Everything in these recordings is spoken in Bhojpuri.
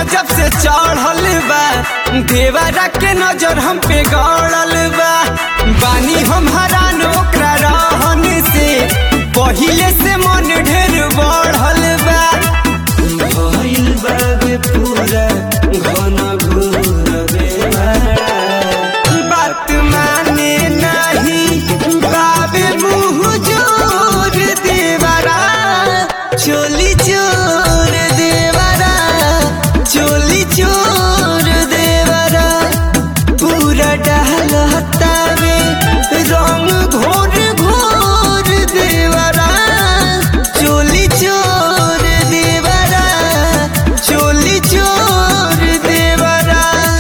जब से चढ़ल बा देवरा के नजर हम पे गड़ल बा बानी हम हरान ओकरा रहन से पहिले से मन ढेर बढ़ल बा भइल बाबे पूरा घन घोर बेवारा बात माने नहीं बाबे मुँह जोर देवरा चोली चोर देवरा चोली चोर देवरा पूरा डहलतावे रंग घोर घोर देवरा चोली चोर देवरा चोली चोर देवरा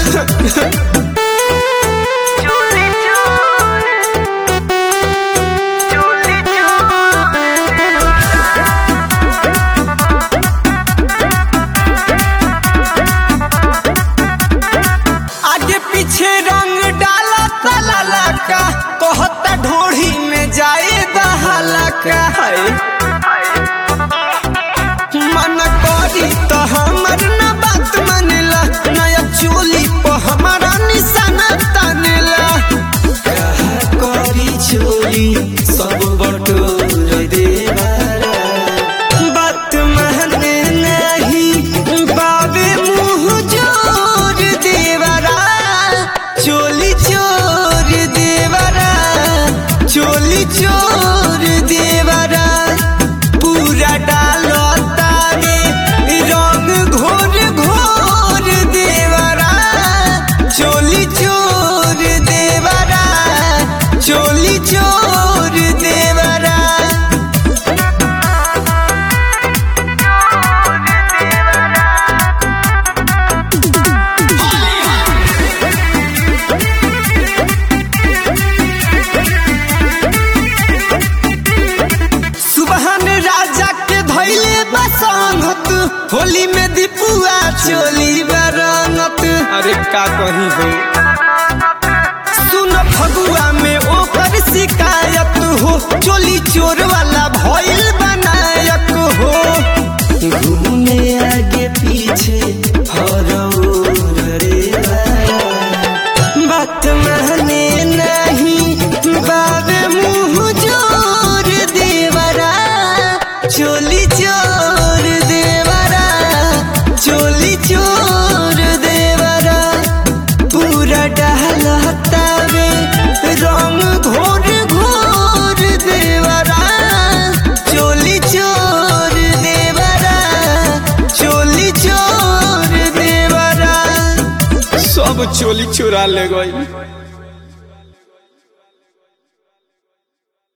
आगे पीछे रंग डाला तलाला का कहता ढोढ़ी में जाए दहाला का मन करी तो हमर न बात मानेला नया चोली पर हमारा निशाना तानेला कहा करी चोली सब बटोर देवारा बात माने नहीं बाबे मुँह जोर देवरा चोली चोर देवरा चोली चोर देवरा पूरा डालो तारे रंग घोर घोर देवरा चोली चोर देवरा चोली चोर देवरा सुबहन राजा के धैले बसंगत होली में दीपुआ चोली बरंगत अरे का कही हो सुन फगुआ में ओकर शिकायत हो चोली चोर वाला भइल बनायक हो घूमे आगे पीछे हरौर रे बात माने नहीं बाबे मुँह जोर देवरा चोली चोर देवरा चोली चोर देवरा पूरा डहलतावे रंग घोर घोर देवरा चोली चोर देवरा चोली चोर देवरा सब चोली चुरा ले गई